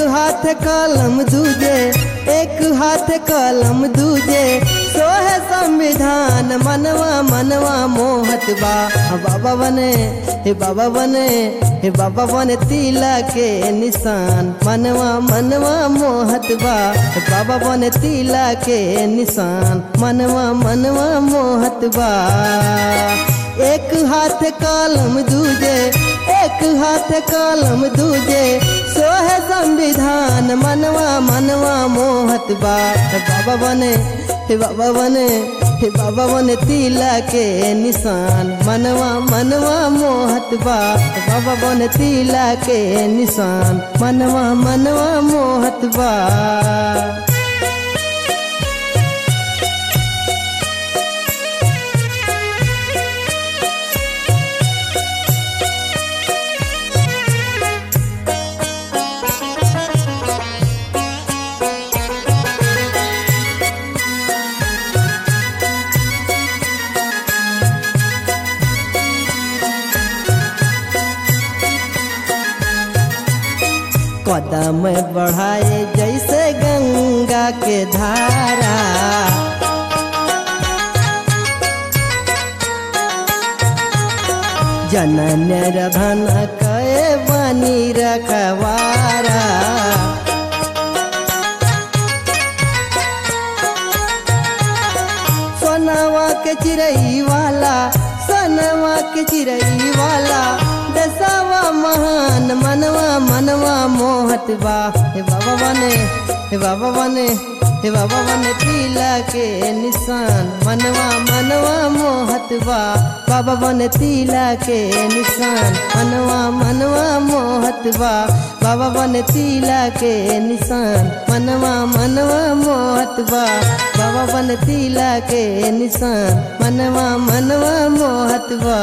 हाथ कलम दूजे एक हाथ कलम दूजे सोहे संविधान मनवा मनवा मोहत बा बाबा बने हे बाबा बने हे बाबा बने तिला के निशान मनवा मनवा मोहत बा हे बाबा बने तिला के निशान मनवा मनवा मोहत बा एक हाथ कलम दूजे एक हाथ कलम दूजे सोहे संविधान मनवा मनवा मोहत बा हे बाबा बने हे बाबा बने हे बाबा बने तिला के निशान मनवा मनवा मोहत बा हे बाबा बने तिला के निशान मनवा मनवा मोहत बा कदम बढ़ाए जैसे गंगा के धारा जनन रधन कए बनी रखवारा सोनवा के चिड़ई वाला सोनवा के चिड़ई वाला दसवा महान मनवा मनवा मोहत बा हे बाबा बने हे बाबा बने हे बाबा बने तिला के निशान मनवा मनवा मोहत बा बाबा बने तिला के निशान मनवा मनवा मोहत बा बाबा बने तिला के निशान मनवा मनवा मोहत बा बाबा बने तिला के निशान मनवा मनवा मोहत बा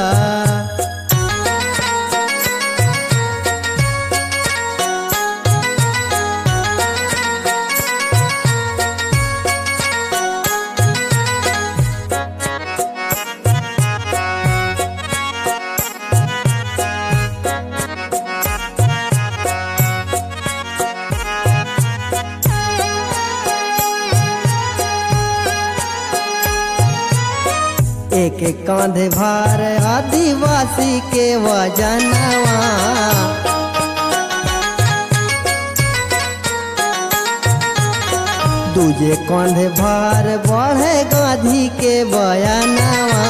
एक एक कांधे भार आदिवासी के वजनवा दूजे कांधे भार बढ़े गांधी के बयानवा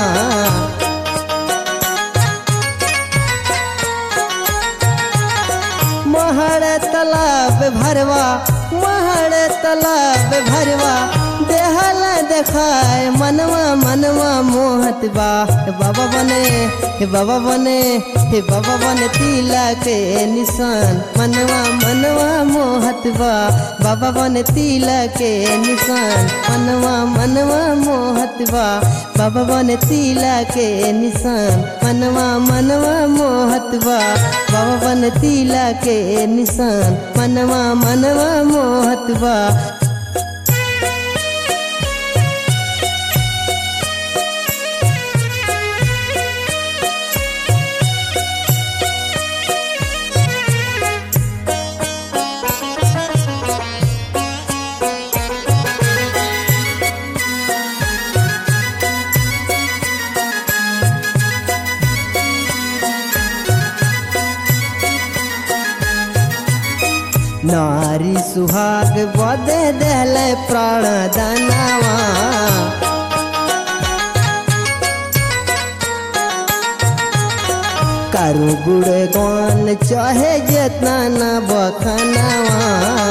महर तालाब भरवा महर तालाब भरवा देहल देखाए मनवा मनवा मोहत बा हे बाबा बने हे बाबा बने हे बाबा बने तिला के निशान मनवा मनवा मोहत बा बाबा बने तिला के निशान मनवा मनवा मोहत बा बाबा बने तिला के निशान मनवा मनवा मोहत बा बाबा बने तिला के निशान मनवा मनवा मोहत बा नारी सुहाग बदे दिल प्राण दानवा करू गुड़ गौन चाहे जितना न बखनवा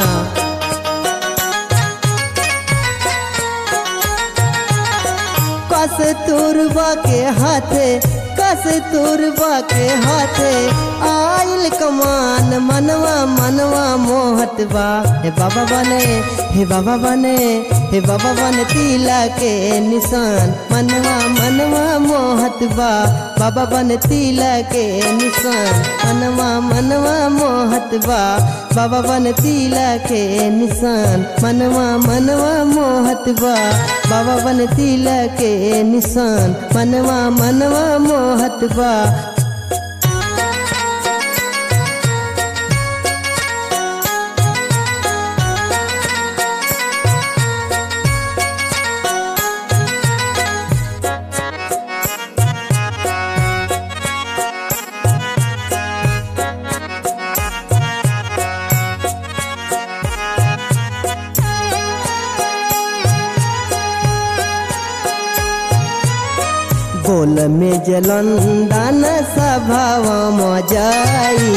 कस तुरबा के हाथे कस तुरबा के हाथे आइल कमान मनवा मनवा मोहत बा हे बाबा बने हे बाबा बने हे बाबा बने तिला के निशान मनवा मनवा मोहत बा बाबा बने तिला के निशान मनवा मनवा मोहत बा बाबा बने तिला के निशान मनवा मनवा मोहत बा बाबा बने तिला के निशान मनवा मनवा मोहत बा बोल में जलंदन सभाव जाई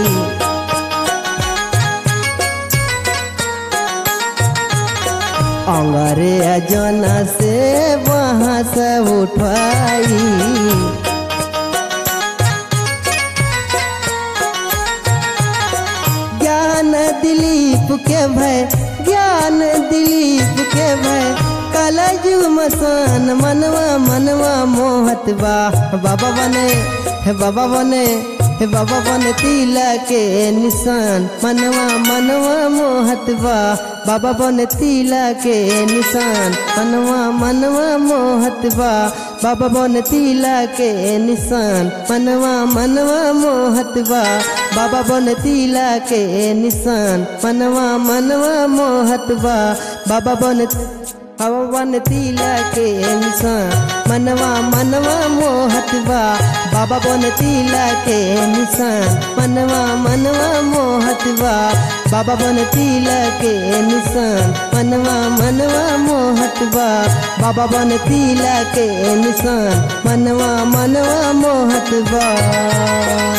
अंगरे जन से वहाँ से उठाई ज्ञान दिलीप के भय ज्ञान दिलीप के भय कलजु मसान मनवा मनवा मोहत बा बाबा बने हे बाबा बने हे बाबा बने तिला के निशान मनवा मनवा मोहत बा बाबा बने तिला के निशान मनवा मनवा मोहत बा बाबा बने तिला के निशान मनवा मनवा मोहत बा बाबा बने तिला के निशान मनवा मनवा मोहत बा बाबा बने बाबा बन तिला के निशान मनवा मनवा मोहत बा बाबा बन तिला के निशान मनवा मनवा मोहत बा बाबा बन तिला के निशान मनवा मनवा मोहत बा बाबा बन तिला के निशान मनवा मनवा मोहत बा